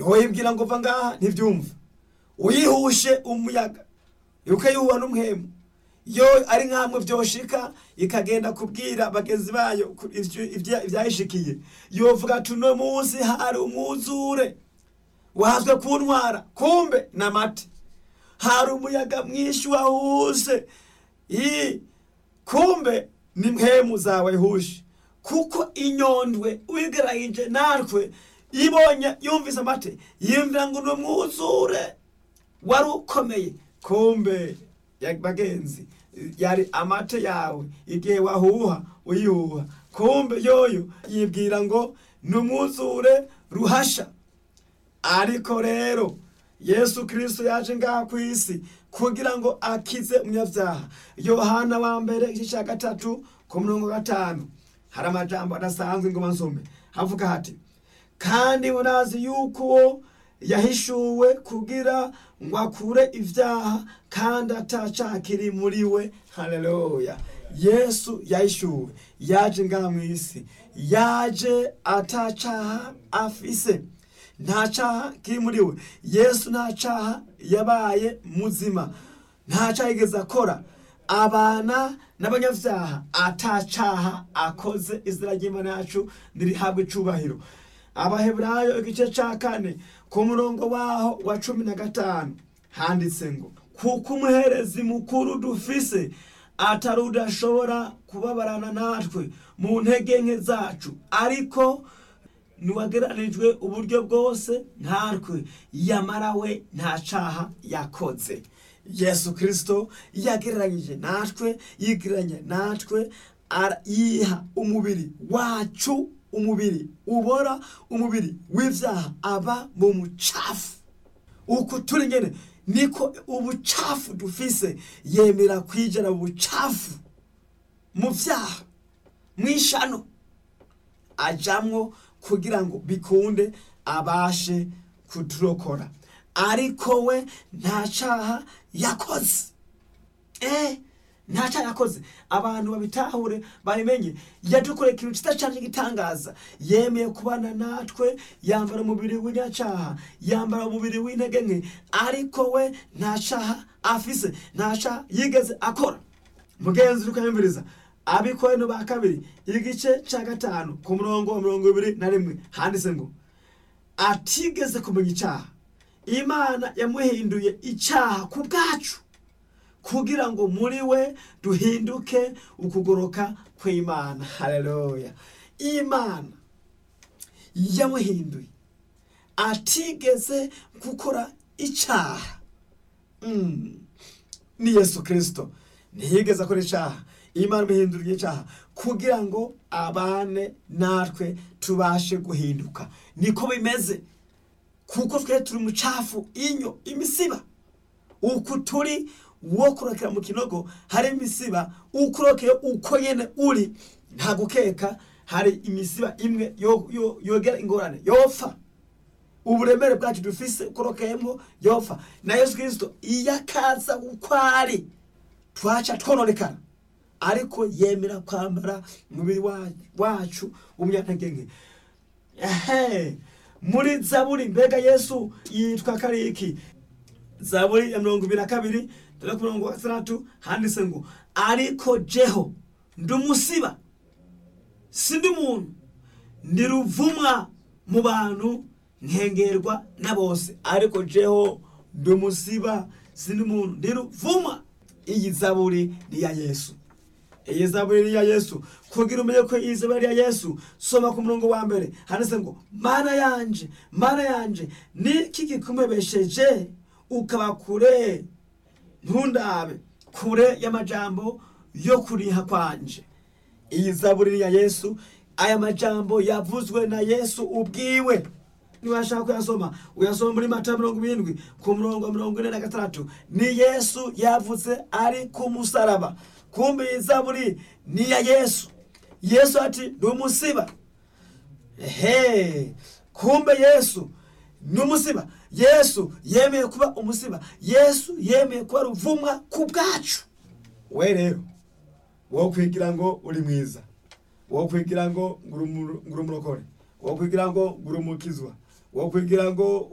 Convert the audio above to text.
ntiwoyibwira ngo va ngaha ntibyumva uyihushe umuyaga ukayuhuha n'umuhemu iyo ari nk'amwe byoshika ikagenda kubwira bagenzi bayo ku- ivyo- ivya- ivyayishikiye yovuga ati uno munsi hari umwuzure wahazwe kuntwara kumbe n'amate hari umuyaga mwinshi wahuse i kumbe ni mpemu zawe hushe kuko inyondwe wigerayije natwe ibonye yumvise amate yumvira ngo ni umwuzure wari ukomeye kumbe ya bagenzi yari amate yawe igihe wahuha uyihuha kumbe yoyo yibwira ngo ni umwuzure ruhasha ariko rero yesu kirisito yaje ngaha ku isi kugira ngo akize umunyabyaha yohana wa mbere igice cya gatatu ku mirongo gatanu hari amajambo adasanzwe ngo nsome havuga hati kandi murazi yuko uwo yahishuwe kugira ngo akure ibyaha kandi atacaha kiri muri we haleluya yesu yahishuwe yaje ngaha mu isi yaje atacaha afise nta caha kiri muri we yesu nta caha yabaye muzima nta caha yigeze akora abana n'abanyabyaha atacaha akoze izina ry'imana yacu ntirihabwe icubahiro abaheburayo igice ca kane ku murongo waho wa cumi na gatanu handitse ngo kuko umuherezi mukuru dufise atari udashobora kubabarana natwe mu ntege nke zacu ariko ntiwageranijwe uburyo bwose ntatwe yamara we nta caha yakoze yesu kirisito yagereranyije natwe yigereranya natwe ara- yiha umubiri wacu umubiri ubora umubiri w'ivyaha aba mu mucafu uku turi nyene niko ubucafu dufise yemera kwijana mu bucafu mu vyaha mw'ishano ajamwo kugira ngo bikunde abashe kuturokora ariko we nta caha yakoze eh nta caha yakoze abantu babitahure babimenye yadukoreye ikintu cyiza cyane gitangaza yemeye kubana natwe yambara umubiri w'inyacaha yambara umubiri w'intege nke ariko we nta caha afise nta caha yigeze akora mugenzi uri kuyumviriza abikorano ba kabiri igice cya gatanu ku murongo wa mirongo ibiri na rimwe handitse ngo atigeze kumenya icyaha imana yamuhinduye icyaha ku bwacu kugira ngo muri we duhinduke ukugoroka kw'imana haleluya imana yamuhinduye atigeze gukora icyaha Mm. ni yesu kirisito ntiyigeze akora icyaha imana imuhinduriye icyaha kugira ngo abane natwe tubashe guhinduka niko bimeze kuko twe turi umucafu inyo imisiba uku turi wo kurokera mu kinogo hari imisiba ukurokeye uko nyene uri nta gukeka hari imisiba imwe yo- yo- yogera ingorane yopfa uburemere bwacu dufise ukorokeyemo yopfa na yesu kirisito iyo akaza uko ari twaca twononekara ariko yemera kwambara umubiri wa- wacu w'umunyantege nke ehe muri zaburi mbega yesu yitwa kariki zaburi ya mirongo ibiri na kabiri dore ku murongo wa gatandatu handitse ngo ariko jeho ndi umusiba si ndi muntu ndi ruvumwa mu bantu nkengerwa na bose ariko jeho ndi umusiba si ndi muntu ndi ruvumwa iyi zaburi ni iya yesu iyi zaburi ni iya yesu kugira umenye ko iyi zaburi ari iya yesu soma ku murongo wa mbere handitse ngo mana yanje mana yanje niki kikumebesheje ukaba kure ntundabe kure y'amajambo yo kuriha kwanje iyi zaburi ni iya yesu aya majambo yavuzwe na yesu ubwiwe niwashaka kuyasoma uyasoma muri mata mirongo irindwi ku murongo wa mirongo ine na gatandatu ni yesu yavuze ari ku musaraba kumbe iyi zaburi ni iya yesu yesu ati ndi umusiba ehe kumbe yesu ni umusiba yesu yemeye kuba umusiba yesu yemeye kuba ruvumwa ku bwacu we rero wo kwigira ngo uri mwiza wo kwigira ngo nguri umurokore wo kwigira ngo nguri umukizwa wo kwigira ngo